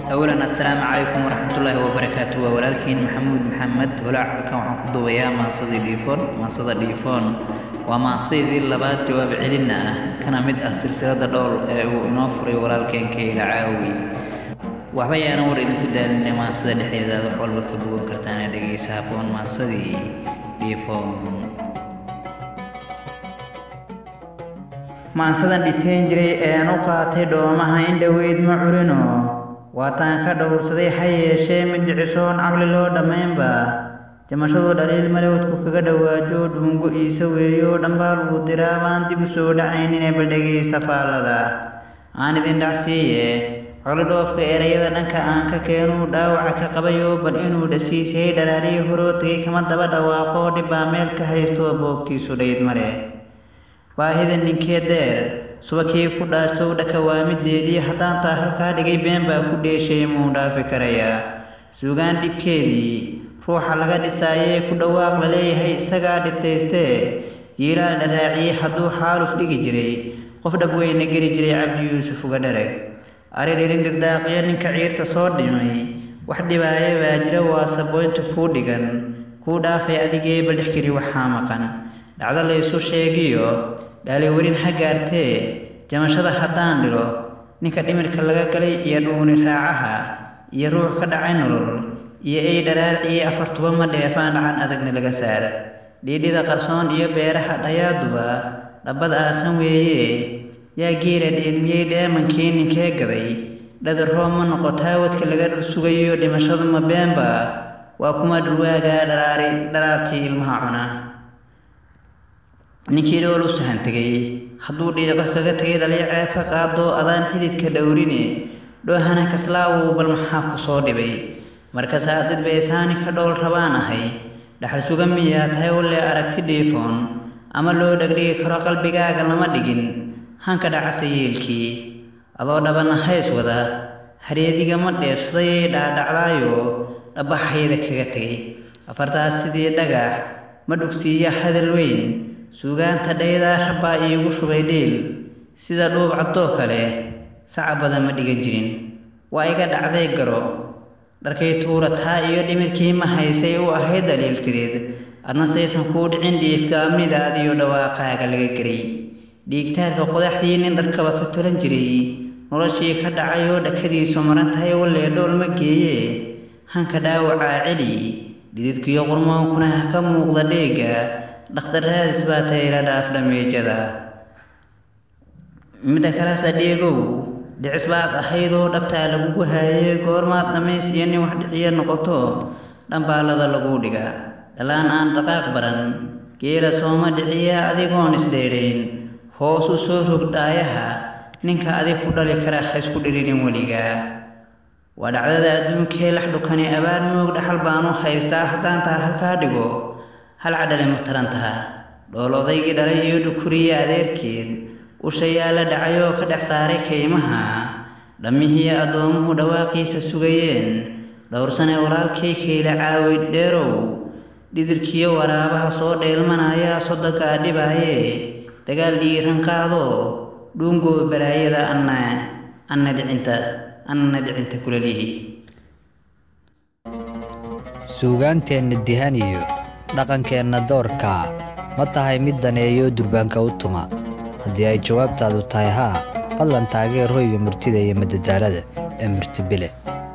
awalan assalaamu calaykum waraxmatullaahi wabarakaatu waa walaalkiin maxamuud maxamed holaac halkan waxaan ku duubayaa maasadii dhiifoon maasada dhiifoon waa maasadii labaad jawaab celinna ah kana mid ah silsilada dhowl ee uu inoo furay walaalkeen kayla caawi waxba yaanan war idinku daalinay maasada dhexdeeda aad wax walba ka bogan kartaana dhegaysa haboon maasadii dhiifoon maansadan dhiteen jiray ee aan u qaatay dhoomaha in dhoweyd ma curino waataan ka dhowrsaday ha yeeshee mid dhicisoon caqli loo dhammaynba jamashadu dhaliil malowdku kaga dhowaajo dhuungo iisa weeyo dhambaal uu diraa baan dib u soo dhacaynine baldhegaysta faallada aan idin dhacsiiye caqli dhoofka erayada dhanka aan ka keenuu dhaawaca ka qabayo bal inuu dhasiisay dharaariyi horoo tegay kama daba dhawaaqo dhibbaa meel ka haysto boogtiisu dhayd male baahida ninkee deer subakii ku dhaashtow dhakawaamideedii haddaan taa halkaa dhigay been baa ku dheeshay muu dhaafi karayaa suugaan dhibkeedii ruuxa laga dhisaayee ku dhawaaq la leeyahay isagaa dhitaystee jiilaal dharaaciyey hadduu xaaluf dhigi jiray qof dhabweyna geli jiray cabdi yuusuf uga dharag ari dhirin dhirdaaqiyo ninka ciirta soo dhimay wax dhibaaye baa jira waa sabooynta kuu dhigan kuu dhaafay adigee badhex geli waxaa maqan dhacdo laysu sheegiyo dhaaliwarin ha gaartee jamashada haddaan dhiro ninka dhimirka laga galay iyo dhuuni raacaha iyo ruux ka dhacay nolol iyo ey dharaarciye afartuba ma dheefaan dhacan adagna laga saar dhiidhida qarsoon iyo beeraha dhayaaduba dhabbad aasan weeye yaa geela dheelmiyey dheemankii ninkee gaday dhadar roob ma noqotaa wadka laga dhar sugayo dhimashadu ma beenba waa kuma dhurwaagaa dharaari dharaarkii ilmaha cuna ninkii dhool u sahan tegay hadduu dhiiqo kaga tegay dhaliyo ceeb ka qaado adaan xididka dhowrine dhoohana kaslaawow bal maxaa ku soo dhibay markasaa dad baysaani ka dhool rabaan ahay dhaxal suga miyaa tahay walle aragti dhiifoon ama loo dhegdhigi karo qalbigaaga lama dhigin hanka dhacasa yeelkii adoo dhabana hays wada hareedigama dheefsadayay dhaadhacdaayo dhabbaxayda kaga tegay afartaas sidii dhagax ma dhugsiiya hadal weyn suugaanta dhaydaa rabbaa iigu shubay dhiil sida dhuub caddoo kale saca badan ma dhigan jirin waa iga dhacday garo dharkay tuurataa iyo dhimirkii ma haysay u ahayd daliil tireed adna saysan kuu dhicin dhiifgaamnidaad iyo dhawaaqaaga laga geray dhiigtaarka qodaxdii nin dharkaba ka tolan jiray noloshii ka dhacay oo dhakadiisu maran tahay wallee dhool ma geeye hanka dhaawacaa celi dhididkiyo qurmoonkuna ha ka muuqda dheega dhakhtaraadis baa tayla dhaaf dhameejada midda kalaas adheegow dhicis baad ahaydoo dhabtaa lagugu haayee goormaad dhammays iyo nin wax dhiciyo noqoto dhambaalada laguu dhiga dhalaan aan dhaqaaq baran geela sooma dhiciya adigoon isdheedhayn hoos u soo rog dhaayaha ninka adig ku dhali kara ha isku dhirinin weligaa waa dhacdada adduunkee lax dhukani abaar moog dhaxal baanu haystaa haddaan taa halkaa dhigo hal cadhale ma taran taha dhool odaygii dhalay iyo dhukuriya adeerkeed ushayaa la dhacay oo ka dhex saaray kaymaha dhammihii addoomuhu dhawaaqiisa sugayeen dhowrsane walaalkay kayla caawi dheerow dhidirkiyo waraabaha soo dheelmanayaa soddonkaa dhibaaye dagaal dhiiran qaado dhuungoo balaayada anna anna dhicinta annana dhicinta kulalihi suugaanteenna dihan iyo dhaqankeenna doorkaa ma tahay mid daneeyo durbaanka u tuma haddii ay jawaabtaadu tahay haa fadlan taageer hoyga murtida iyo madadaalada ee murtibile